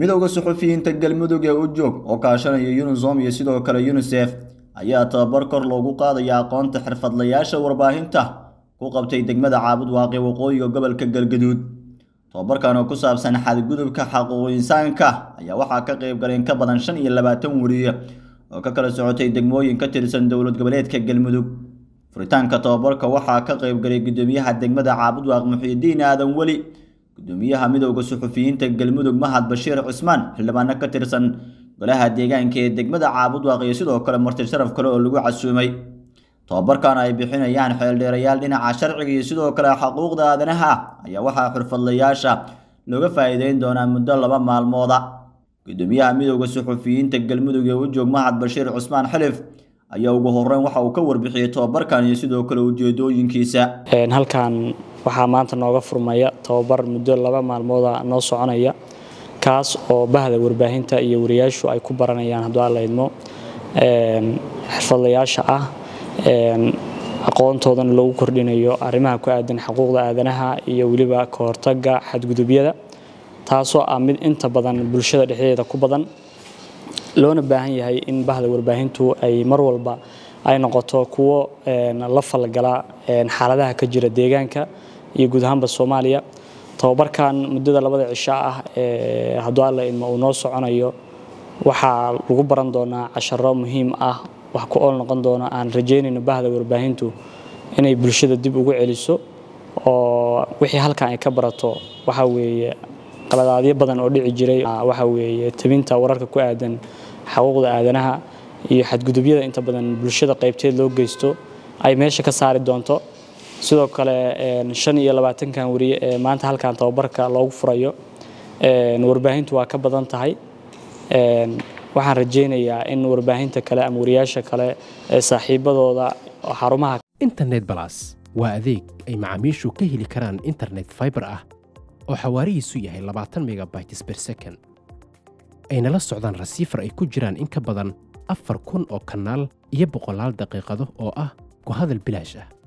midowda suxufiyiinta galmudug ee u joog oo kaashanaya yunisom iyo sidoo kale yunisef ayaa tababar kor loogu qaadaya aqoonta xirfadlayaasha warbaahinta ku qabtay degmada caabud waaqi waqooyiga gobolka galgaduud tababarkan oo ku saabsan xadgudubka xaquuq insaanka ayaa waxaa ka qayb galay in ka badan shan iyo labaatan weriye oo ka kala socotay degmooyin ka tirsan dowlad goboleedka galmudug furitaanka tababarka waxaa ka qayb galay gudoomiyaha degmada caabud waaq muxiidiin aadan weli gudoomiyaha midowda suxufiyiinta galmudug mahad bashiir cismaan xildhibaano ka tirsan golaha deegaanka ee degmada caabud waaq iyo sidoo kale marti sharaf kale oo lagu casuumay tababarkan ay bixinayaan xeeldheerayaal dhinaca sharciga iyo sidoo kale xuquuqda aadanaha ayaa waxaa xirfadlayaasha looga faa'iideyn doonaa muddo laba maalmooda gudoomiyaha midowda suxufiyiinta galmudug ee u joog mahad bashiir cusmaan xilif ayaa ugu horeyn waxa uu ka warbixiyey tababarkan iyo sidoo kale ujeedooyinkiisa halkan waxaa maanta nooga furmaya tababar muddo laba maalmooda noo soconaya kaas oo bahda warbaahinta iyo wariyaashu ay ku baranayaan hadduu alla idmo xirfadlayaasha ah aqoontoodana loogu kordhinayo arrimaha ku aadan xuquuqda aadanaha iyo weliba ka hortaga xadgudubyada taasoo ah mid inta badan bulshada dhexdeeda ku badan loona baahan yahay in bahda warbaahintu ay mar walba ay noqoto kuwo la falgala xaaladaha ka jira deegaanka iyo guud ahaanba soomaaliya tababarkan muddada labada cisho ah ee hadduu alla idmo uu noo soconayo waxaa lagu baran doonaa casharo muhiim ah wax ku ool noqon doona aan rajeynayno bahda warbaahintu inay bulshada dib ugu celiso oo wixii halkan ay ka barato waxa weeye qaladaadyo badan oo dhici jiray waxa weeye tabinta wararka ku aadan xuquuqda aadanaha iyo xadgudubyada inta badan bulshada qaybteed loo geysto ay meesha ka saari doonto sidoo kale shan iyo labaatankan wariye ee maanta halkan tababarka loogu furayo warbaahintu waa ka badan tahay waxaan rajeynayaa in warbaahinta kale ama wariyaasha kale ee saaxiibadooda xarumaha internet balas waa adeeg ay macaamiishu ka heli karaan internet fiber ah oo xawaarihiisu yahay labaatan megabytes ber second ayna la socdaan rasiifar ay ku jiraan in ka badan afar kun oo kanaal iyo boqolaal daqiiqado oo ah ku hadal bilaash ah